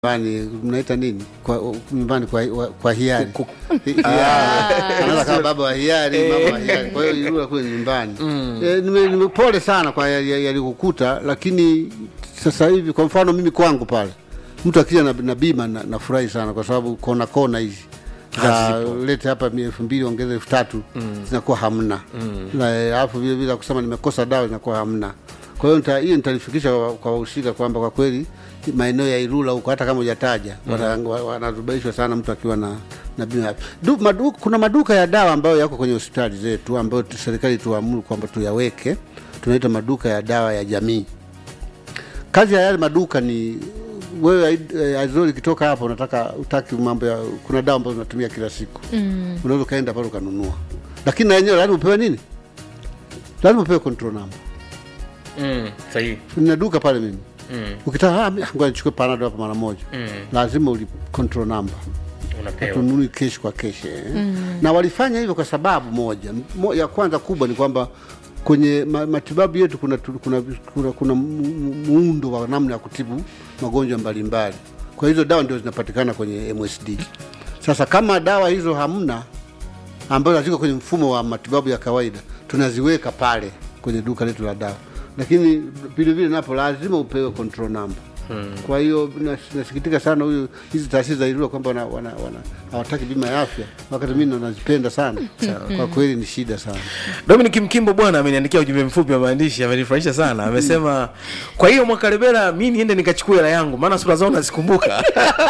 nyumbani mnaita nini kwa nyumbani kwa, kwa hiari Hiari. anaweza kama baba wa hiari mama wa hiari kwa hiyo ilikuwa kule nyumbani Eh, nime, nime pole sana kwa yalikukuta yali yalikukuta, lakini sasa hivi kwa mfano mimi kwangu pale mtu akija na, na bima na- nafurahi sana kwa sababu kona kona hizi za lete hapa mia elfu mbili ongeza elfu tatu zinakuwa hamna na eh, alafu vile vile kusema nimekosa dawa zinakuwa hamna kwa hiyo nita- hiyo nitalifikisha kwa- kwa wahusika kwamba kwa kweli maeneo ya Ilula huko hata kama hujataja wana- wa- wanarubaishwa sana mtu akiwa na na bima ya afya. Du, madu, kuna maduka ya dawa ambayo yako kwenye hospitali zetu ambayo tu- serikali tuamuru kwamba tuyaweke, tunaita maduka ya dawa ya jamii. Kazi ya yale maduka ni wewe eh, Azori ikitoka hapo unataka utaki mambo ya kuna dawa ambazo unatumia kila siku mm. unaweza ukaenda pale ukanunua, lakini na yenyewe lazima upewe nini? Lazima upewe control number. Mm, sahihi. Nina duka pale mimi Mm, ukitaka ah, ngoja nichukue panado hapa mara moja mm, lazima uli control number unapewa. tununui kesh kwa kesh eh. na walifanya hivyo kwa sababu moja Mo, ya kwanza kubwa ni kwamba kwenye ma, matibabu yetu kuna, tu- kuna, kuna, kuna mu- mu- muundo wa namna ya kutibu magonjwa mbalimbali kwa hizo dawa ndio zinapatikana kwenye MSD sasa kama dawa hizo hamna ambazo ziko kwenye mfumo wa matibabu ya kawaida tunaziweka pale kwenye duka letu la dawa lakini vile vile napo lazima upewe control number Hmm. Kwa hiyo nas- nasikitika sana huyu hizi taasisi za Ilula kwamba wana, wana, wana, hawataki bima ya afya, wakati mimi nazipenda sana. Kwa kweli ni shida sana. Dominic Mkimbo bwana ameniandikia ujumbe mfupi wa maandishi, amenifurahisha sana. Amesema kwa hiyo Mwakalebela, mi niende nikachukue hela yangu, maana sura zao nazikumbuka.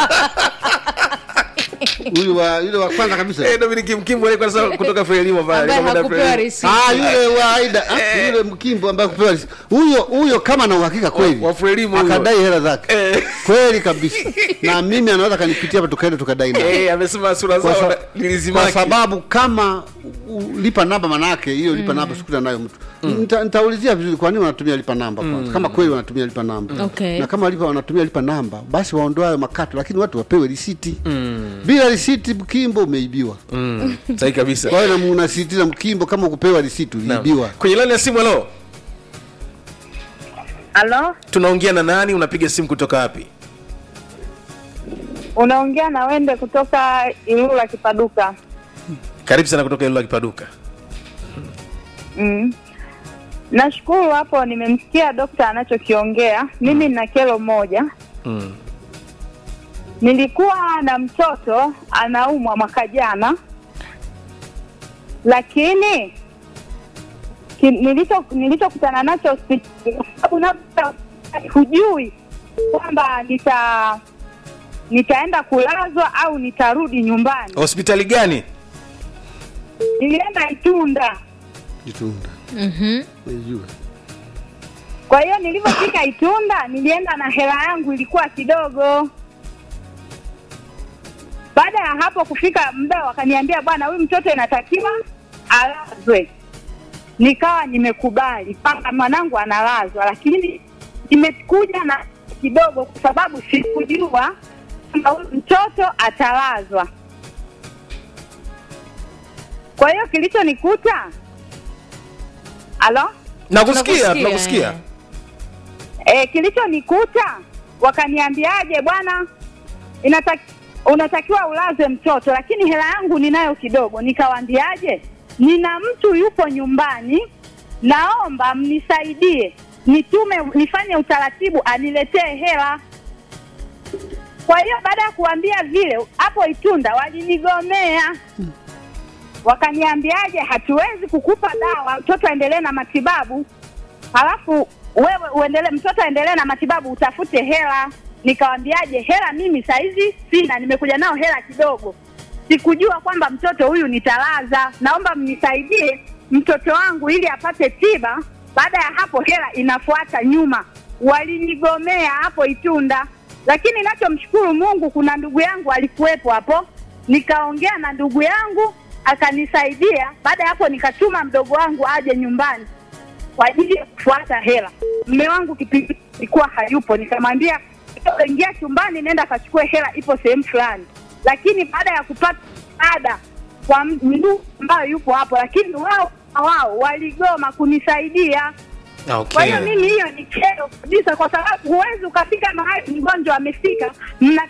Huyu wa yule wa kwanza kabisa Eh, Dominic Mkimbo alikuwa sasa kutoka Frelimo pale. ambaye alikuwa ameenda hakupewa Frelimo. risiti. Ah, yule wa Aida, ah, yule Mkimbo ambaye kupewa risi- huyo huyo, kama na uhakika kweli Wa- wa Frelimo huyo. akadai hela zake Eh. kweli kabisa, na mimi anaweza kanipitia hapa, tukaenda tukadai naye Eh, amesema sura kwa, zao sa, na- kwa nilizimaki. sababu kama u- lipa namba manake hiyo lipa namba sikuta nayo mtu Nita- nitaulizia vizuri kwa nini wanatumia lipa namba kwanza kama kweli wanatumia lipa namba Okay. na kama lipa wanatumia lipa namba basi waondoe hayo makato lakini watu wapewe risiti bila risiti mkimbo umeibiwa Mm, sahihi kabisa. kwa hiyo na- unasisitiza mkimbo kama ukupewa risiti Naam. uliibiwa Kwenye laini ya simu, halo, Halo, tunaongea na nani? Unapiga simu kutoka wapi? unaongea na Wende kutoka Ilula Kipaduka. Karibu sana kutoka Ilula Kipaduka. Mm. Nashukuru hapo, nimemsikia dokta anachokiongea. Mimi nina kero moja. Mm. Nilikuwa na mtoto anaumwa mwaka jana, lakini ki- nilicho nilichokutana nacho hospitali, kwa sababu labda hujui kwamba nita nitaenda kulazwa au nitarudi nyumbani. Hospitali gani? Nilienda Itunda. jitunda Mhm. Naijua. Kwa hiyo nilivyofika Itunda, nilienda na hela yangu ilikuwa kidogo. Baada ya hapo kufika muda, wakaniambia bwana, huyu mtoto inatakiwa alazwe. Nikawa nimekubali kwamba mwanangu analazwa, lakini nimekuja na kidogo, kwa sababu sikujua kwamba huyu mtoto atalazwa. Kwa hiyo kilichonikuta, alo Nakusikia, Tunakusikia, tunakusikia. eh. E, kilichonikuta wakaniambiaje, bwana, inataki, unatakiwa ulaze mtoto, lakini hela yangu ninayo kidogo. Nikawaambiaje, nina mtu yupo nyumbani, naomba mnisaidie nitume, nifanye utaratibu aniletee hela. Kwa hiyo baada ya kuambia vile, hapo Itunda walinigomea wakaniambiaje, hatuwezi kukupa dawa, mtoto aendelee na matibabu halafu wewe uendelee, mtoto aendelee na matibabu, utafute hela. Nikawambiaje, hela mimi saizi sina, nimekuja nao hela kidogo, sikujua kwamba mtoto huyu nitalaza, naomba mnisaidie mtoto wangu ili apate tiba. Baada ya hapo hela inafuata nyuma. Walinigomea hapo Itunda, lakini nachomshukuru Mungu, kuna ndugu yangu alikuwepo hapo, nikaongea na ndugu yangu akanisaidia. Baada ya hapo nikatuma mdogo wangu aje nyumbani kwa ajili ya kufuata hela. Mme wangu kipindi ilikuwa hayupo, nikamwambia "Toka, ingia chumbani, nenda kachukue hela, ipo sehemu fulani. Lakini baada ya kupata ada kwa ndugu ambayo yupo hapo, lakini wao wao waligoma kunisaidia. Okay. Kwa hiyo mimi hiyo ni kero kabisa, kwa sababu huwezi ukafika mahali mgonjwa amefika, mna